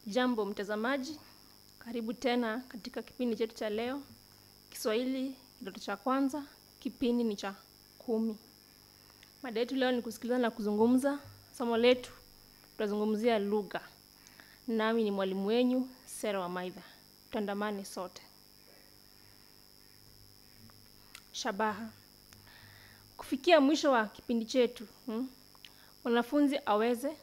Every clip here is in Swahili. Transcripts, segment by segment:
Jambo mtazamaji, karibu tena katika kipindi chetu cha leo. Kiswahili kidato cha kwanza, kipindi ni cha kumi. Mada yetu leo ni kusikiliza na kuzungumza. Somo letu tutazungumzia lugha, nami ni mwalimu wenyu Sera wa Maidha. Tuandamane sote. Shabaha, kufikia mwisho wa kipindi chetu hmm, mwanafunzi aweze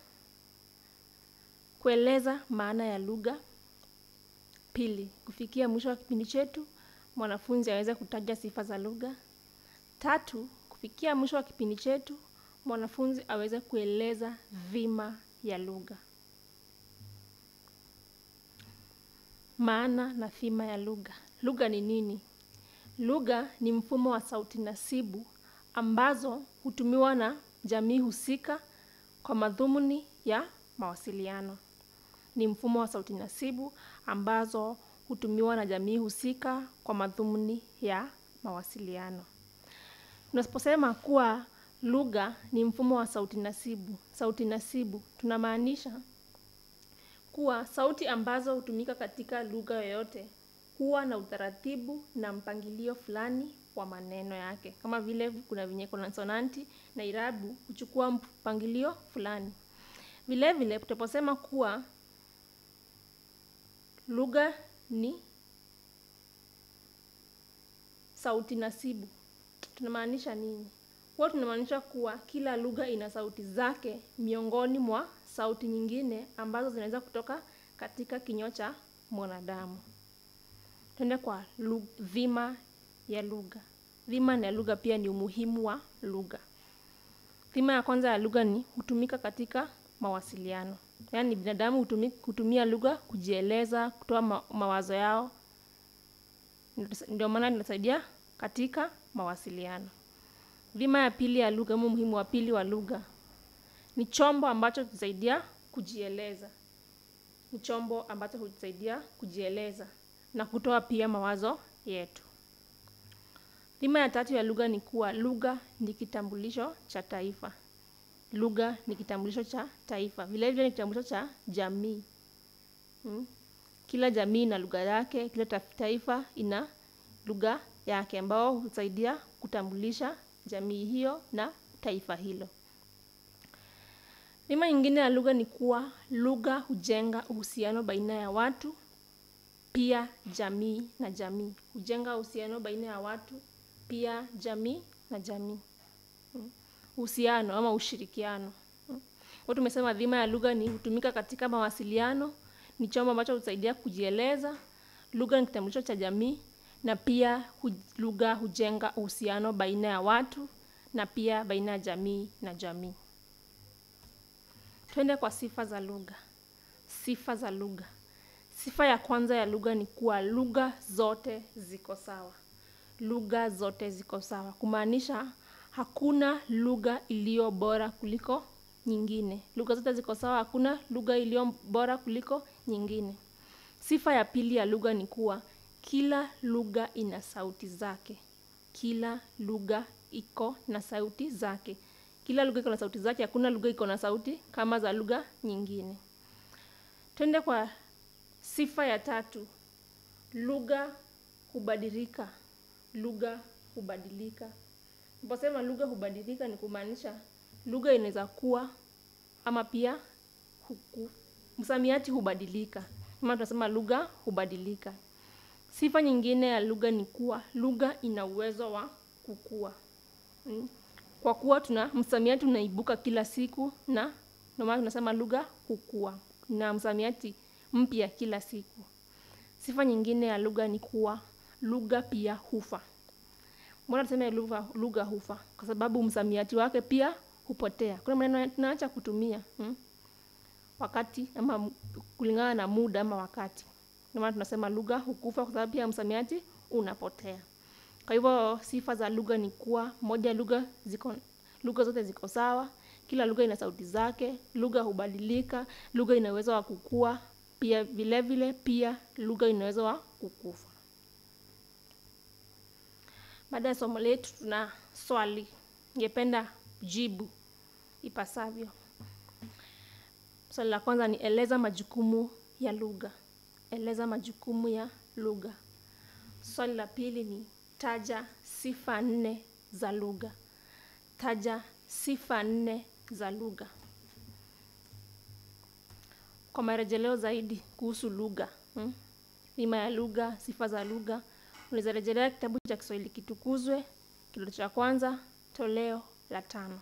kueleza maana ya lugha. Pili, kufikia mwisho wa kipindi chetu mwanafunzi aweze kutaja sifa za lugha. Tatu, kufikia mwisho wa kipindi chetu mwanafunzi aweze kueleza dhima ya lugha. Maana na dhima ya lugha. Lugha ni nini? Lugha ni mfumo wa sauti nasibu ambazo hutumiwa na jamii husika kwa madhumuni ya mawasiliano. Ni mfumo wa sauti nasibu ambazo hutumiwa na jamii husika kwa madhumuni ya mawasiliano. Tunaposema kuwa lugha ni mfumo wa sauti nasibu, sauti nasibu tunamaanisha kuwa sauti ambazo hutumika katika lugha yoyote huwa na utaratibu na mpangilio fulani wa maneno yake. Kama vile kuna venye konsonanti na irabu huchukua mpangilio fulani. Vile vile tutaposema kuwa lugha ni sauti nasibu tunamaanisha nini? Huwa tunamaanisha kuwa kila lugha ina sauti zake miongoni mwa sauti nyingine ambazo zinaweza kutoka katika kinywa cha mwanadamu. Tuende kwa dhima ya lugha. Dhima ya lugha pia ni umuhimu wa lugha. Dhima ya kwanza ya lugha ni hutumika katika mawasiliano, yaani binadamu hutumi, hutumia lugha kujieleza, kutoa ma, mawazo yao. Ndio maana inasaidia katika mawasiliano. Dhima ya pili ya lugha, ama umuhimu wa pili wa lugha ni chombo ambacho hutusaidia kujieleza. Ni chombo ambacho hutusaidia kujieleza na kutoa pia mawazo yetu. Dhima ya tatu ya lugha ni kuwa lugha ni kitambulisho cha taifa. Lugha ni kitambulisho cha taifa, vile vile ni kitambulisho cha jamii. Hmm. Kila jamii ina lugha yake, kila taifa ina lugha yake ambao husaidia kutambulisha jamii hiyo na taifa hilo. Dhima nyingine ya lugha ni kuwa lugha hujenga uhusiano baina ya watu, pia jamii na jamii. Hujenga uhusiano baina ya watu, pia jamii na jamii. Uhusiano ama ushirikiano. Kwa tumesema dhima ya lugha ni hutumika katika mawasiliano, ni chombo ambacho husaidia kujieleza, lugha ni kitambulisho cha jamii na pia hu, lugha hujenga uhusiano baina ya watu na pia baina ya jamii na jamii. Twende kwa sifa za lugha. Sifa za lugha. Sifa ya kwanza ya lugha ni kuwa lugha zote ziko sawa. Lugha zote ziko sawa, kumaanisha hakuna lugha iliyo bora kuliko nyingine. Lugha zote ziko sawa, hakuna lugha iliyo bora kuliko nyingine. Sifa ya pili ya lugha ni kuwa kila lugha ina sauti zake. Kila lugha iko na sauti zake. Kila lugha iko na sauti zake, hakuna lugha iko na sauti kama za lugha nyingine. Twende kwa sifa ya tatu. Lugha hubadilika. Lugha hubadilika. Naposema lugha hubadilika ni kumaanisha lugha inaweza kuwa ama pia huku, msamiati hubadilika. Kama tunasema lugha hubadilika. Sifa nyingine ya lugha ni kuwa lugha ina uwezo wa kukua. Hmm. Kwa kuwa tuna msamiati unaibuka kila siku na ndio maana tunasema lugha hukua na msamiati mpya kila siku. Sifa nyingine ya lugha ni kuwa lugha pia hufa. Mbona tuseme lugha lugha hufa? Kwa sababu msamiati wake pia hupotea. Kuna maneno tunaacha kutumia hmm? wakati ama kulingana na muda ama wakati. Ndio maana tunasema lugha hukufa kwa sababu pia msamiati unapotea. Kwa hivyo sifa za lugha ni kuwa moja, lugha ziko lugha zote ziko sawa, kila lugha ina sauti zake, lugha hubadilika, lugha ina uwezo wa kukua, pia vile vile pia lugha ina uwezo wa kukufa. Baada ya somo letu tuna swali, ningependa jibu ipasavyo. Swali la kwanza ni eleza majukumu ya lugha. Eleza majukumu ya lugha. Swali la pili ni taja sifa nne za lugha. Taja sifa nne za lugha. Kwa marejeleo zaidi kuhusu lugha, hmm? Bima ya lugha, sifa za lugha, unaweza rejelea kitabu cha Kiswahili Kitukuzwe, kidato cha kwanza, toleo la tano.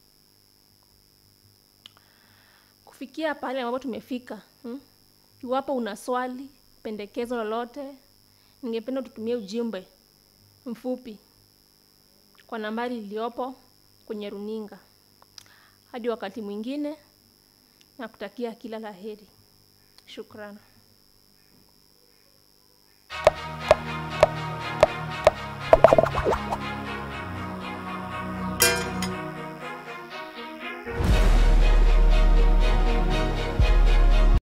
Kufikia pale ambapo tumefika, hmm? Iwapo una swali, pendekezo lolote, ningependa tutumie ujumbe mfupi kwa nambari iliyopo kwenye runinga. Hadi wakati mwingine, nakutakia kila la heri. Shukrani.